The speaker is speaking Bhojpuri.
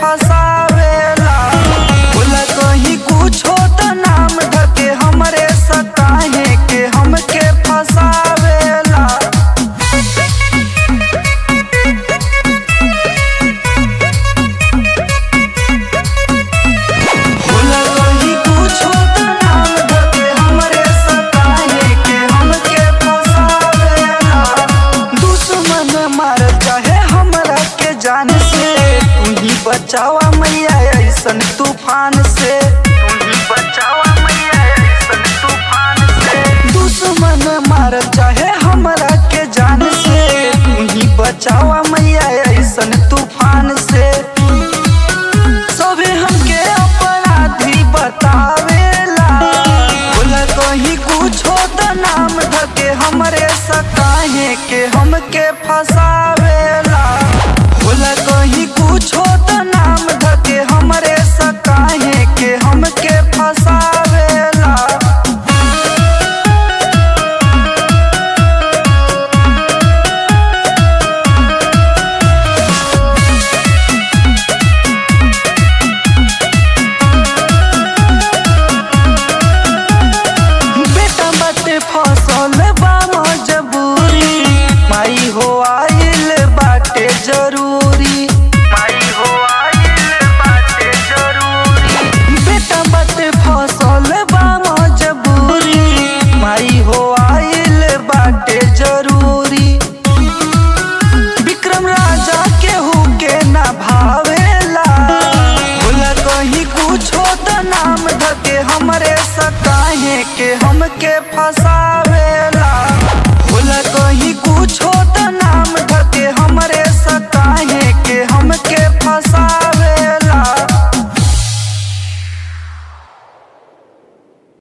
फसावेला बोला कहीं कुछ हो तो नाम धके हमरे सकाहे के हमके फसावेला बोला कहीं कुछ हो तो नाम धके हमरे सकाहे के हमके फसावेला दुश्मन मार चाहे हमरा के जान से तू ही बचावा मैया ऐसन तूफान से तू ही बचावा मैया ऐसन तूफान से दुश्मन मार चाहे हमरा के जान से तू ही बचावा मैया ऐसन तूफान से सभी हमके अपराधी बतावेला बोला कहीं कुछ हो तो नाम धके हमरे सकाहे के हमके फसावेला बोला कहीं कुछ हो तो नाम धके हमरे सकाहे के हमके फसावेला बेटा बाटे फसल बा मजबूरी माई हो आइल बाटे जरूरी माई हो आइल बाटे जरूरी बेटा बाटे फसल बा मजबूरी माई हो आइल बाटे जरूरी विक्रम राजा केहू के ना भावेला बोला कहीं कुछ हो तो नाम धके हमरे सकाहे के हमके फसावे